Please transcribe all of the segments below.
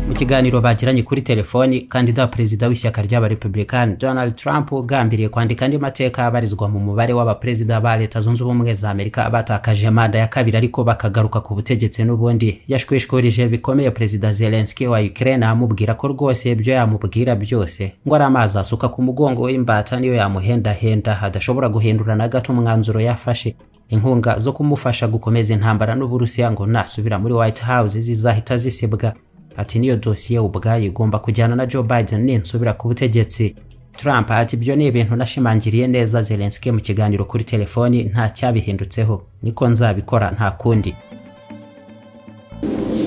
mu kiganiro bagiranye kuri telefoni kandida perezida w'ishyaka ry'abarepubulikani donald trump ugambiriye kwandika andi mateka abarizwa mu mubare w'abaperezida ba leta zunze ubumwe za amerika batakaje manda ya kabiri ariko bakagaruka ku butegetsi n'ubundi yashwishwurije bikomeye perezida zelenski wa ukraine amubwira ko rwose ibyo yamubwira byose ngo ari amazi asuka ku mugongo w'imbata niyo yamuhendahenda adashobora guhindura na gato umwanzuro yafashe inkunga zo kumufasha gukomeza intambara n'uburusiya ngo nasubira muri white house zizahita zisibwa ati niyo dosiye ubwayo igomba kujyana na joe biden ninsubira ku butegetsi trump ati ibyo ni ibintu nashimangiriye neza zelenski mu kiganiro kuri telefoni nta cyabihindutseho niko nzabikora nta kundi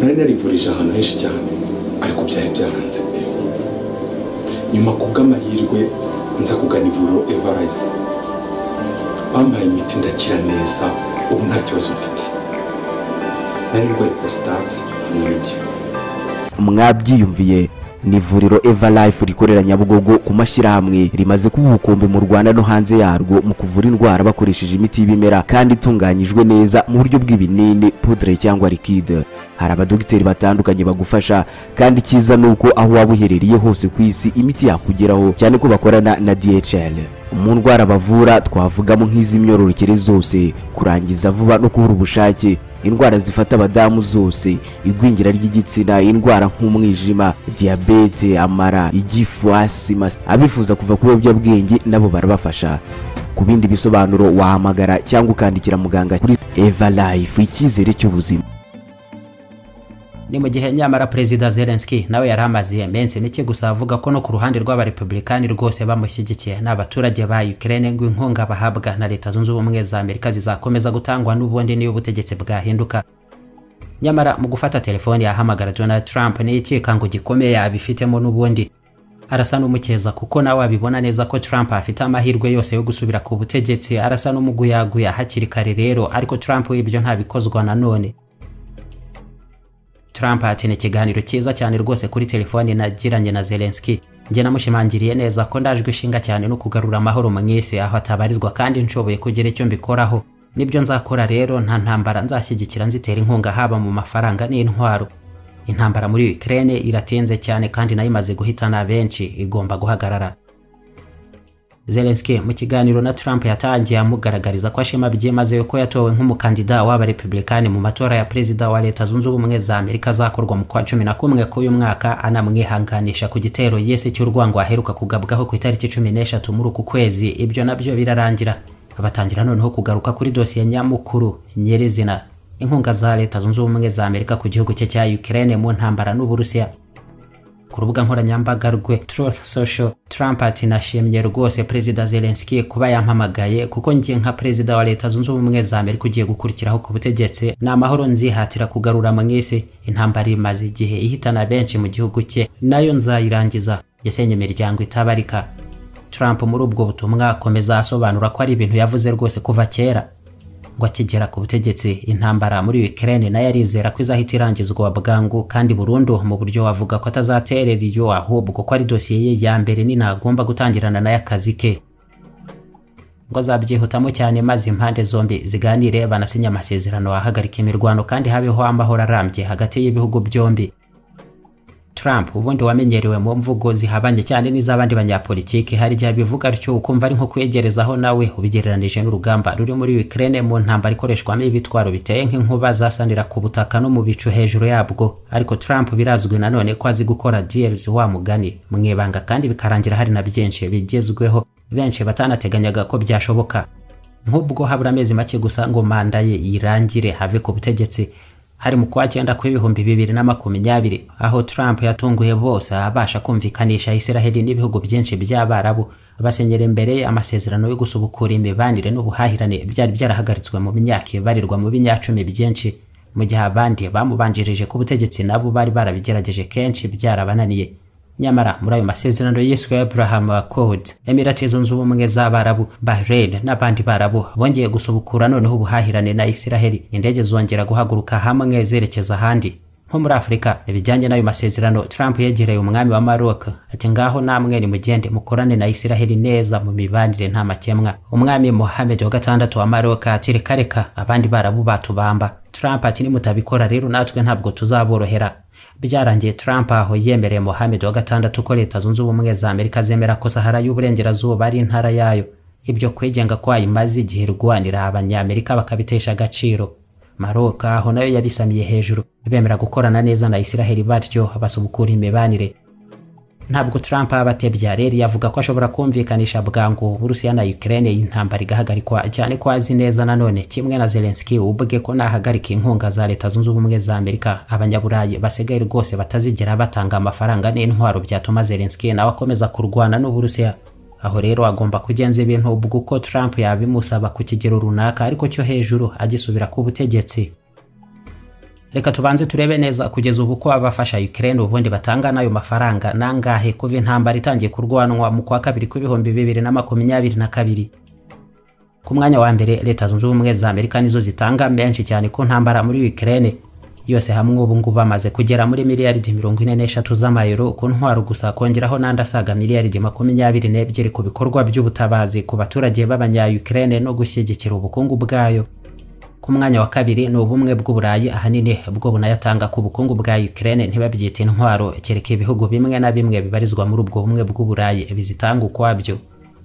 nari narivurije ahantu henshi cyane ariko byari byaranze nyuma kubw'amahirwe nza kugana ivuriro evarayifu bampaye imiti ndakira neza ubu nta kibazo mfite nari ndwaye prostate n'ibyo mwabyiyumviye ni ivuriro evalife rikorera nyabugogo ku mashyirahamwe rimaze kuba ubukombe mu rwanda no hanze yarwo mu kuvura indwara bakoresheje imiti y'ibimera kandi itunganyijwe neza mu buryo bw'ibinini pudre cyangwa likide hari abadogiteri batandukanye bagufasha kandi icyiza ni uko aho waba uherereye hose ku isi imiti yakugeraho cyane ko bakorana na dhl mu ndwara bavura twavugamo nk'iz'imyororokere zose kurangiza vuba no kubura ubushake indwara zifata abadamu zose igwingira ry'igitsina indwara nk'umwijima diyabete amara igifu asima abifuza kuva ku biyobyabwenge nabo barabafasha ku bindi bisobanuro wahamagara cyangwa ukandikira muganga kuri eva life icyizere cy'ubuzima ni mu gihe nyamara perezida zelenski nawe yari amaze iminsi mike gusa avuga ko no ku ruhande rw'abarepubulikani rwose bamushyigikiye n'abaturage ba ukraine ngo inkunga bahabwa na leta zunze ubumwe za amerika zizakomeza gutangwa n'ubundi niyo ubutegetsi bwahinduka nyamara mu gufata telefoni yahamagara donald trump n'ikikango gikomeye abifitemo n'ubundi arasa n'umukeza kuko nawe abibona neza ko trump afite amahirwe yose yo gusubira ku butegetsi arasa n'umuguyaguya hakiri kare rero ariko trump ibyo ntabikozwa nanone Trump ati ni ikiganiro cyiza cyane rwose kuri telefoni nagiranye na Zelensky njye namushimangiriye neza ko ndajwe ishinga cyane no kugarura amahoro mu isi aho atabarizwa kandi nshoboye kugira icyo mbikoraho nibyo nzakora rero nta ntambara nzashyigikira nzitera inkunga haba mu mafaranga n'intwaro intambara muri Ukraine iratinze cyane kandi nayo imaze guhitana benshi igomba guhagarara Zelensky mu kiganiro na Trump yatangiye amugaragariza ko ashema byimazeyo ko yatowe nk'umukandida w'abarepubulikani mu matora ya perezida wa leta zunze ubumwe za Amerika zakorwa mu kwa cumi na kumwe k'uyu mwaka anamwihanganisha ku gitero yese cy'urwango aheruka kugabwaho ku itariki cumi n'eshatu muri uku kwezi ibyo nabyo birarangira batangira noneho kugaruka kuri dosiye nyamukuru nyirizina inkunga za leta zunze ubumwe za Amerika ku gihugu cye cya Ukraine mu ntambara n'Uburusiya ku rubuga nkoranyambaga rwe Truth Social Trump ati nashimye rwose Perezida Zelensky kuba yampamagaye kuko njye nka Perezida wa Leta Zunze Ubumwe za Amerika ugiye gukurikiraho ku butegetsi ni amahoro nzihatira kugarura mu isi intambara imaze igihe ihitana benshi mu gihugu cye nayo nzayirangiza yasenye imiryango itabarika Trump muri ubwo butumwa akomeza asobanura ko ari ibintu yavuze rwose kuva kera ngo akigera ku butegetsi intambara muri Ukraine nayo arizera ko izahita irangizwa bwangu kandi burundu mu buryo wavuga ko atazaterera iyo ahubwo ko ari dosiye ye ya mbere ni ntagomba gutangirana nayo akazi ke ngo azabyihutamo cyane maze impande zombi ziganire banasinye amasezerano ahagarika imirwano kandi habeho amahoro arambye hagati y'ibihugu byombi Trump ubundi wamenyerewe mu mvugo zihabanye cyane n'iz'abandi banyapolitiki hari igihe bivuga atyo ukumva ari nko kwegerezaho nawe ubigereranije n'urugamba ruri muri Ukraine mu ntambara ikoreshwamo ibitwaro biteye nk'inkuba zasanira ku butaka no mu bicu hejuru yabwo ariko Trump birazwi nanone ko azi gukora deals wa mugani mu ibanga kandi bikarangira hari na byinshi bigezweho benshi batanateganyaga ko byashoboka nk'ubwo habura amezi make gusa ngo manda ye yirangire have ku butegetsi hari mu kwa cyenda kw'ibihumbi bibiri na makumyabiri aho Trump yatunguye bose abasha kumvikanisha Isiraheli n'ibihugu byinshi by'Abarabu basenyera imbere amasezerano yo gusubukura imibanire n'ubuhahirane byari byarahagaritswe mu myaka ibarirwa mu binyacumi byinshi mu gihe abandi bamubanjirije ku butegetsi nabo bari barabigerageje kenshi byarabananiye nyamara muri ayo masezerano yiswe Abraham Accord Emirati zunze ubumwe z'Abarabu Bahrain n'abandi barabu bongeye gusubukura noneho ubuhahirane na Isiraheli indege zongera guhaguruka hamwe zerekeza ahandi nko muri Afurika ibijyanye n'ayo masezerano Trump yegereye umwami wa Maroc ati ngaho namwe nimugende mukorane na Isiraheli neza mu mibanire nta makemwa umwami Mohammed wa gatandatu wa Maroc ati reka reka abandi barabu batubamba Trump ati nimutabikora rero natwe ntabwo tuzaborohera byarangiye Trump aho yemereye Mohamed wa gatandatu ko leta zunze ubumwe za Amerika zemera ko Sahara y'uburengerazuba ari intara yayo ibyo kwigenga kwayo imaze igihe irwanira abanyamerika bakabitesha agaciro Maroka aho nayo yabisamiye hejuru bemera gukorana neza na Israel batyo basubukura imibanire ntabwo Trump abatebya rero yavuga ko ashobora kumvikanisha bwangu Burusiya na Ukraine intambara igahagarikwa cyane ko azi neza nanone kimwe na Zelensky ubwe ko nahagarika inkunga za leta zunze ubumwe za Amerika abanyaburayi basigaye rwose batazigera batanga amafaranga n'intwaro byatuma Zelensky nawe akomeza kurwana n'Uburusiya aho rero agomba kugenza ibintu ubwo uko Trump yabimusaba ku kigero runaka ariko cyo hejuru agisubira ku butegetsi reka tubanze turebe neza kugeza ubu ko abafasha Ukraine ubundi batanga n'ayo mafaranga nangahe kuva intambara itangiye kurwanwa mu kwa kabiri kw'ibihumbi bibiri na makumyabiri na kabiri ku mwanya wa mbere leta zunze ubumwe za amerika nizo zitanga menshi cyane ku ntambara muri Ukraine yose hamwe ubu ngubu bamaze kugera muri miliyaridi mirongo ine n'eshatu z'amayero ku ntwaro gusa kongeraho n'andi asaga miliyaridi makumyabiri n'ebyiri ku bikorwa by'ubutabazi ku baturage b'abanya-Ukraine no gushyigikira ubukungu bwayo ku mwanya wa kabiri ni ubumwe bw'uburayi ahanini bwo bunayatanga ku bukungu bwa Ukraine ntibabyita intwaro kereka ibihugu bimwe na bimwe bibarizwa muri ubwo bumwe bw'uburayi bizitanga ukwabyo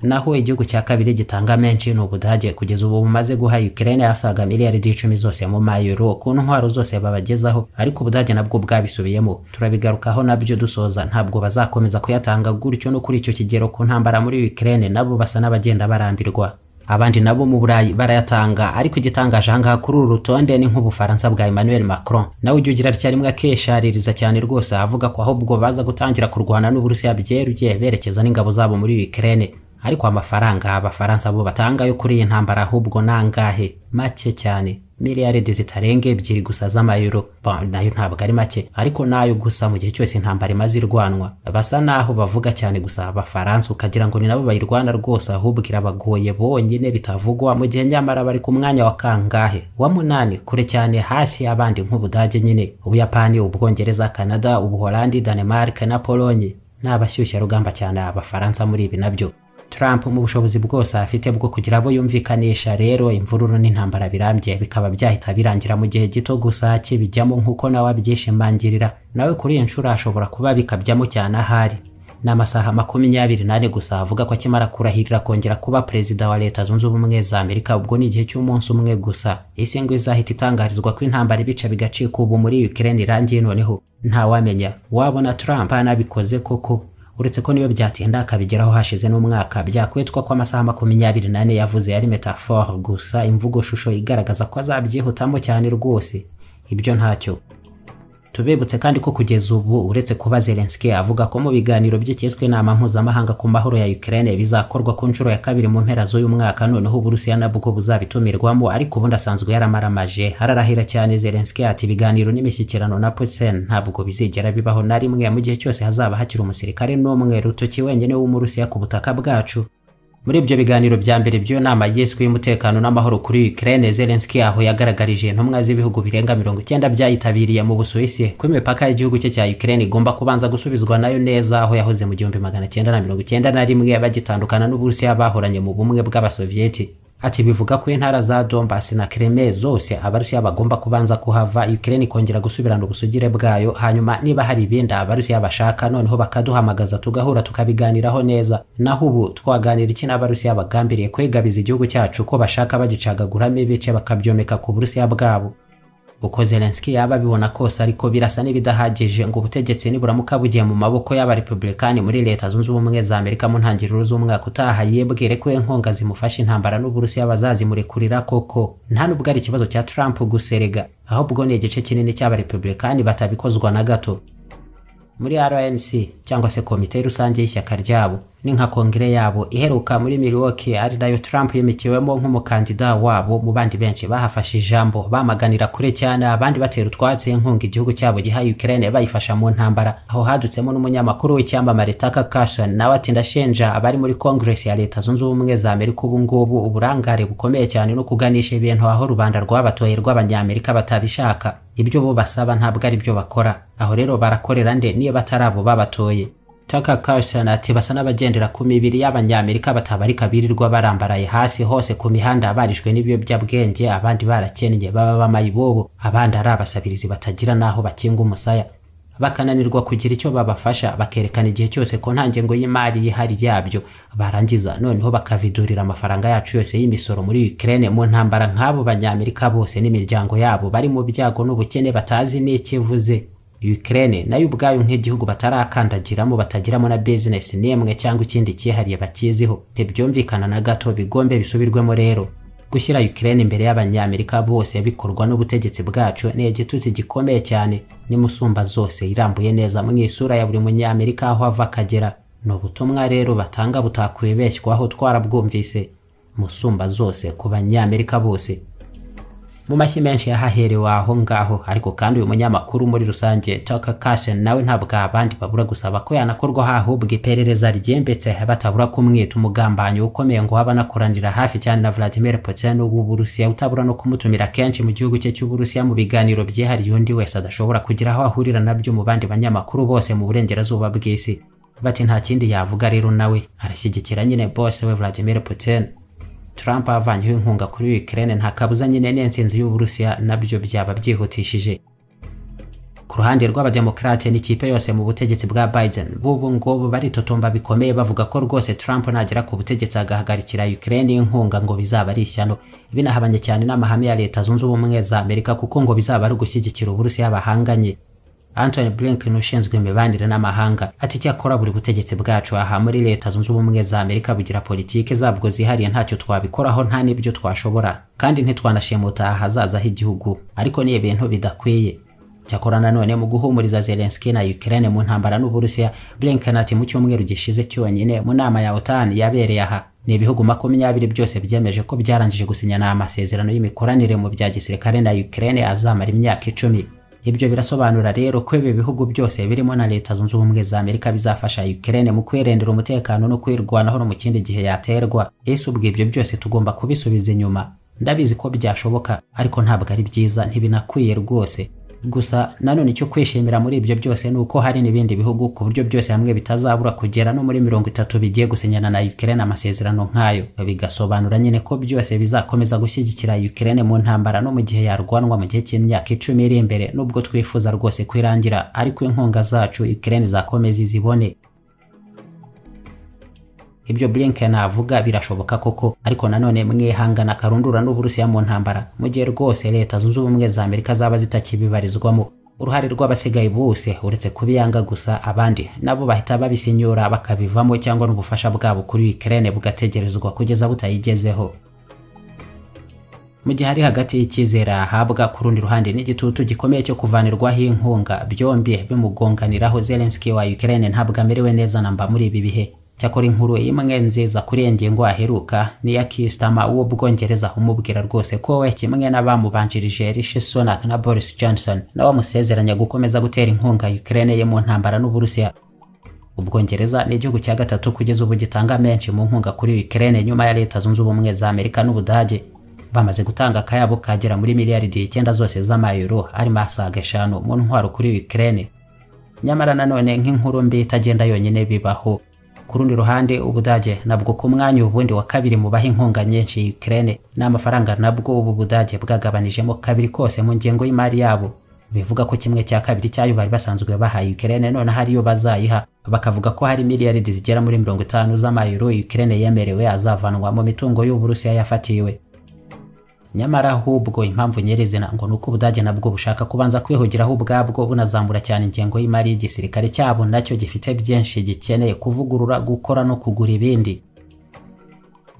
naho igihugu cya kabiri gitanga menshi ni ubudage kugeza ubu bumaze guha Ukraine asaga miliyaridi icumi zose mu mayero ku ntwaro zose babagezaho ariko ubudage nabwo bwabisubiyemo turabigarukaho nabyo dusoza ntabwo bazakomeza kuyatanga gutyo no kuri icyo kigero ku ntambara muri Ukraine nabo basa n'abagenda barambirwa abandi nabo mu burayi barayatanga ariko igitangaje ahangaha kuri uru rutonde ni nk'ubufaransa bwa Emmanuel Macron nawe ujya ugira atya rimwe akeshaririza cyane rwose avuga ko ahubwo baza gutangira kurwana n'Uburusiya byeruye berekeza n'ingabo zabo muri Ukraine ariko amafaranga abafaransa bo batanga yo kuri iyi ntambara ahubwo nangahe make cyane miliyaridi zitarenga ebyiri gusa z'amayero nayo ntabwo ari make ariko nayo gusa mu gihe cyose intambara imaze irwanwa basa naho bavuga cyane gusa abafaransa ukagira ngo ni nabo bayirwana rwose ahubwo irabagoye bonyine bitavugwa mu gihe nyamara bari ku mwanya wa kangahe wa munani kure cyane hasi abandi nk'ubudage nyine ubuyapani ubwongereza canada ubuholandi danemark na polonye ni abashyushyarugamba cyane abafaransa muri ibi nabyo Trump mu bushobozi bwose afite bwo kugira abo yumvikanisha rero imvururu n'intambara birambye bikaba byahita birangira mu gihe gito gusa kibijyamo nk'uko nawe abyishimangirira nawe kuri iyi nshuro ashobora kuba bikabijyamo cyane ahari ni amasaha makumyabiri n'ane gusa avuga ko akimara kurahirira kongera kuba perezida wa leta zunze ubumwe za amerika ubwo ni igihe cy'umunsi umwe gusa isi ngo izahita itangarizwa ko intambara ibice bigacika ubu muri Ukraine irangiye noneho ntawamenya wabona Trump anabikoze koko uretse ko niyo byatinda akabigeraho hashize n'umwaka byakwitwa ko amasaha makumyabiri n'ane yavuze yari metaphore gusa imvugo shusho igaragaza ko azabyihutamo cyane rwose ibyo ntacyo tubibutse kandi ko kugeza ubu uretse kuba Zelensky avuga ko mu biganiro by'icyeswe inama mpuzamahanga ku mahoro ya Ukraine bizakorwa ku nshuro ya kabiri mu mpera z'uyu mwaka noneho Uburusiya nabwo buzabitumirwamo ariko ubundi asanzwe yaramaramage hararahira cyane Zelensky ati ibiganiro n'imishyikirano na Putin ntabwo bizigera bibaho na rimwe mu gihe cyose hazaba hakiri umusirikare n'umwe rutoki wenyine w'umurusiya ku butaka bwacu muri ibyo biganiro bya mbere by'iyo nama yiswe y'umutekano n'amahoro kuri Ukraine Zelensky aho yagaragarije intumwa z'ibihugu birenga mirongo icyenda byayitabiriye mu Busuwisi ko imipaka y'igihugu cye cya Ukraine igomba kubanza gusubizwa nayo neza aho yahoze mu gihumbi magana cyenda na mirongo icyenda na rimwe bagitandukana n'Uburusiya bahoranye mu bumwe bw'Abasoviyeti ati bivuga ko intara za Donbass na Crimea zose abarusiya bagomba kubanza kuhava Ukraine ikongera gusubirana ubusugire bwayo hanyuma niba hari ibindi abarusiya bashaka noneho bakaduhamagaza tugahura tukabiganiraho neza naho ubu twaganira iki n'abarusiya bagambiriye kwegabiza igihugu cyacu ko bashaka bagicagaguramo ibice bakabyomeka ku burusiya bwabo uko Zelensky yaba abibona kose ariko birasa n'ibidahagije ngo ubutegetsi niburamuka bugiye mu maboko y'abarepublikani muri leta zunze ubumwe za Amerika mu ntangiriro z'umwaka utaha yibwire ko inkunga zimufasha intambara n'Uburusiya bazazimurekurira koko nta nubwo ari ikibazo cya Trump guserega ahubwo ni igice kinini cy'abarepublikani batabikozwa na gato muri RNC cyangwa se komite rusange y'ishyaka ryabo ni nka kongere yabo iheruka muri Milwaukee ari nayo Trump yimikiwemo nk'umukandida wabo mu bandi benshi bahafashe ijambo bamaganira kure cyane abandi batera utwatsi inkunga igihugu cyabo giha Ukraine bayifasha mu ntambara aho hadutsemo n'umunyamakuru w'icyamamare Tucker Carlson nawe ati ndashinja abari muri Congress ya Leta Zunze Ubumwe za Amerika ubu ngubu uburangare bukomeye cyane no kuganisha ibintu aho rubanda rwabatoye rw'abanyamerika batabishaka ibyo bo basaba ntabwo ari byo bakora aho rero barakorera nde niyo batari abo babatoye Tucker Carlson ati basa n'abagendera ku mibiri y'abanyamerika batabarika birirwa barambaraye hasi hose ku mihanda abarishwe n'ibiyobyabwenge abandi barakennye baba bamayibobo abandi ari abasabirizi batagira n'aho bakinga umusaya bakananirwa kugira icyo babafasha bakerekana igihe cyose ko nta ngengo y'imari y'ihari yabyo barangiza noneho bakavidurira amafaranga yacu yose y'imisoro muri Ukraine mu ntambara nk'abo banyamerika bose n'imiryango yabo bari mu byago n'ubukene batazi n'ikivuze Ukraine nayo ubwayo nk'igihugu batarakandagiramo batagiramo na business n'imwe cyangwa ikindi cyihariye bakiziho ntibyumvikana na gato bigombe bisubirwemo rero gushyira Ukraine imbere y'abanyamerika bose bikorwa n'ubutegetsi bwacu ni igitutsi gikomeye cyane n'imusumba zose irambuye neza mu isura ya buri munyamerika aho ava akagera ni ubutumwa rero batanga butakwibeshywaho twarabwumvise musumba zose ku banyamerika bose mu mashyi menshi yahaherewe aho ngaho ariko kandi uyu munyamakuru muri rusange Tucker Carlson nawe ntabwo abandi babura gusaba ko yanakorwaho ahubwo iperereza ryembetse batabura kumwita umugambanyi ukomeye ngo waba anakoranira hafi cyane na Vladimir Putin w'Uburusiya utabura no kumutumira kenshi mu gihugu cye cy'Uburusiya mu biganiro byihariye undi wese adashobora kugira aho ahurira nabyo mu bandi banyamakuru bose mu burengerazuba bw'isi bati nta kindi yavuga rero nawe arashyigikira nyine bose we Vladimir Putin Trump avanyeho inkunga kuri Ukraine nta kabuza nyine n'intsinzi y'Uburusiya nabyo byaba byihutishije ku ruhande rw'abademokrate n'ikipe yose mu butegetsi bwa Biden b'ubu ngubu baritotomba bikomeye bavuga ko rwose Trump nagera ku butegetsi agahagarikira Ukraine inkunga ngo bizaba ari ishyano binahabanye cyane n'amahame ya Leta Zunze Ubumwe za Amerika kuko ngo bizaba ari ugushyigikira Uburusiya bahanganye Anthony Blinken ushinzwe imibanire n'amahanga ati icyakora buri butegetsi bwacu aha muri leta zunze ubumwe za Amerika bugira politike zabwo zihariye ntacyo twabikoraho nta n'ibyo twashobora kandi ntitwanashimuta ahazaza h'igihugu ariko ni ibintu bidakwiye cyakora nanone mu guhumuriza Zelensky na Ukraine mu ntambara n'Uburusiya Blinken ati mu cyumweru gishize cyonyine mu nama ya OTAN yabereye aha ni ibihugu makumyabiri byose byemeje ko byarangije gusinyana amasezerano y'imikoranire mu bya gisirikare na Ukraine azamara imyaka icumi ibyo birasobanura rero ko ibi bihugu byose birimo na leta zunze ubumwe za amerika bizafasha ukraine mu kwirendera umutekano no kwirwanaho no mu kindi gihe yaterwa ese ubwo ibyo byose tugomba kubisubiza inyuma ndabizi ko byashoboka ariko ntabwo ari byiza ntibinakwiye rwose gusa nanone icyo kwishimira muri ibyo byose ni uko hari n'ibindi bihugu ku buryo byose hamwe bitazabura kugera no muri mirongo itatu bigiye gusinyana na ukraine amasezerano nk'ayo bigasobanura nyine ko byose bizakomeza gushyigikira ukraine mu ntambara no mu gihe yarwanwa mu gihe cy'imyaka icumi iri imbere nubwo twifuza rwose kwirangira ariko inkunga zacu ukraine izakomeza izibone ibyo Blinken avuga birashoboka koko ariko nanone mwihangana akarundura n'Uburusiya mu ntambara mu gihe rwose leta zunze ubumwe za Amerika zaba zitakibibarizwamo uruhare rw'abasigaye bose uretse kubiyanga gusa abandi nabo bahita babisinyura bakabivamo cyangwa n'ubufasha bwabo kuri Ukraine bugategerezwa kugeza butayigezeho mu gihe hari hagati y'icyizere ahabwa ku rundi ruhande n'igitutu gikomeye cyo kuvanirwaho inkunga byombi bimugonganiraho Zelensky wa Ukraine ntabwo amerewe neza namba muri ibi bihe cyakora inkuru imwe nziza kuri iyi ngingo aheruka ni iya kisitama w'ubwongereza umubwira rwose ko we kimwe n'abamubanjirije rishi sunak na boris johnson nawe amusezeranya gukomeza gutera inkunga ukraine ye mu ntambara n'uburusiya ubwongereza ni igihugu cya gatatu kugeza ubu gitanga menshi mu nkunga kuri ukraine nyuma ya leta zunze ubumwe za amerika n'ubudage bamaze gutanga akayabo kagera muri miliyaridi icyenda zose z'amayero arimo asaga eshanu mu ntwaro kuri ukraine nyamara nanone nk'inkuru mbi itagenda yonyine bibaho ku rundi ruhande ubudage nabwo ku mwanya ubundi wa kabiri mu baha inkunga nyinshi Ukraine n'amafaranga nabwo ubu budage bwagabanijemo kabiri kose mu ngengo y'imari yabo bivuga ko kimwe cya kabiri cyayo bari basanzwe bahaye Ukraine none hariyo bazayiha bakavuga ko hari miliyaridi zigera muri mirongo itanu z'amayero Ukraine yemerewe azavanwa mu mitungo y'Uburusiya yafatiwe nyamara ahubwo impamvu nyirizina ngo ni uko ubudage nabwo bushaka kubanza kwihugiraho ubwabwo bunazamura cyane ingengo y'imari y'igisirikare cyabo nacyo gifite byinshi gikeneye kuvugurura gukora no kugura ibindi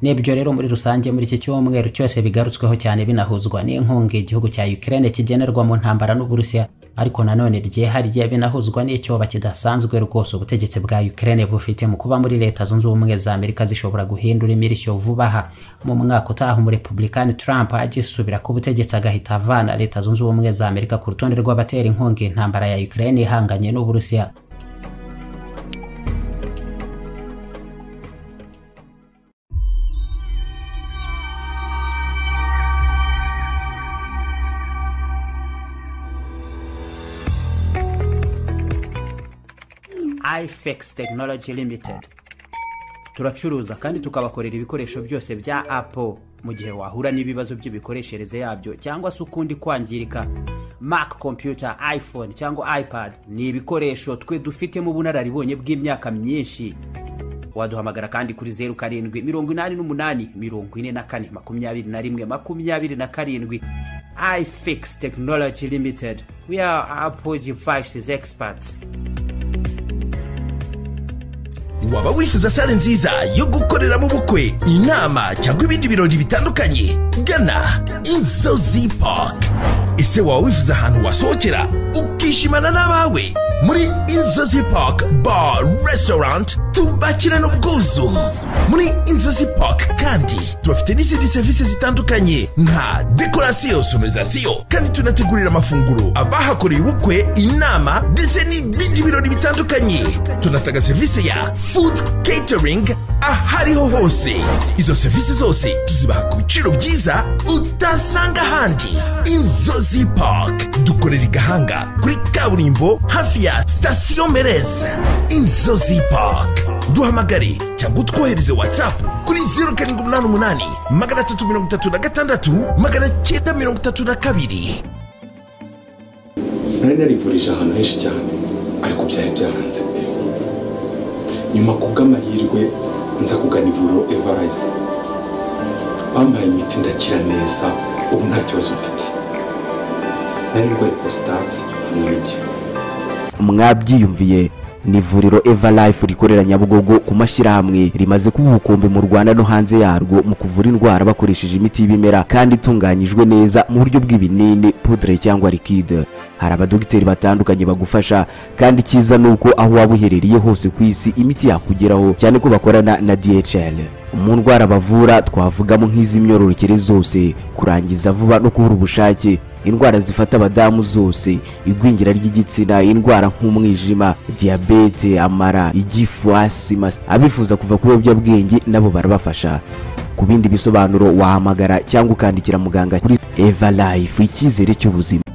n'ibyo rero muri rusange muri iki cyumweru cyose bigarutsweho cyane binahuzwa n'inkunga igihugu cya Ukraine kigenerwa mu ntambara n'Uburusiya ariko nanone byihariye binahuzwa n'icyoba kidasanzwe rwose ubutegetsi bwa Ukraine bufite mu kuba muri leta zunze ubumwe za Amerika zishobora guhindura imirishyo vuba aha mu mwaka utaha umurepublikani Trump agisubira ku butegetsi agahita avana leta zunze ubumwe za Amerika ku rutonde rw'abatera inkunga intambara ya Ukraine ihanganye n'Uburusiya ifex tekinoloji limited turacuruza kandi tukabakorera ibikoresho byose bya apple mu gihe wahura n'ibibazo by'imikoreshereze yabyo cyangwa se ukundi kwangirika mac computer iphone cyangwa ipad ni ibikoresho twe dufitemo ubunararibonye bw'imyaka myinshi waduhamagara kandi kuri zeru karindwi mirongo inani n'umunani mirongo ine na kane makumyabiri na rimwe makumyabiri na karindwi ifix technology limited we are apple devices experts waba wifuza sale nziza yo gukoreramo ubukwe inama cyangwa ibindi birori bitandukanye gana inzozi park ese waba wifuza ahantu wasohokera ukishimana n'abawe muri inzozi park bar restaurant tubakirana ubwuzu muri inzozi park kandi tubafite n'izindi serivisi zitandukanye nka dekorasiyo sonorizasiyo kandi tunategurira amafunguro abahakoreye ubukwe inama ndetse n'ibindi birori bitandukanye tunatanga serivisi ya food catering ahariho hose izo serivisi zose tuzibaha ku biciro byiza utasanga ahandi inzozi park dukorera i gahanga kuri kaburimbo hafi ya sitasiyo mereza inzozi park duhamagare cyangwa utwohereze whatsapp kuri zeru karindwi umunani umunani magana atatu mirongo itatu na gatandatu magana cyenda mirongo itatu na kabiri nari narivurije ahantu henshi cyane ariko byari byaranze nyuma ku bw'amahirwe nza kugana ivuriro evarayifu bampaye imiti ndakira neza ubu nta kibazo mfite nari ndwaye porositate hamwe n'ibyo mwabyiyumviye ni ivuriro eva life rikorera nyabugogo ku mashyirahamwe rimaze kuba ubukombe mu rwanda no hanze yarwo mu kuvura indwara bakoresheje imiti y'ibimera kandi itunganyijwe neza mu buryo bw'ibinini pudre cyangwa likide hari abadogiteri batandukanye bagufasha kandi icyiza ni uko aho waba uherereye hose ku isi imiti yakugeraho cyane ko bakorana na dhl mu ndwara bavura twavugamo nk'iz'imyororokere zose kurangiza vuba no kubura ubushake indwara zifata abadamu zose igwingira ry'igitsina indwara nk'umwijima diyabete amara igifu asima abifuza kuva ku biyobyabwenge nabo barabafasha ku bindi bisobanuro wahamagara cyangwa ukandikira muganga kuri eva life icyizere cy'ubuzima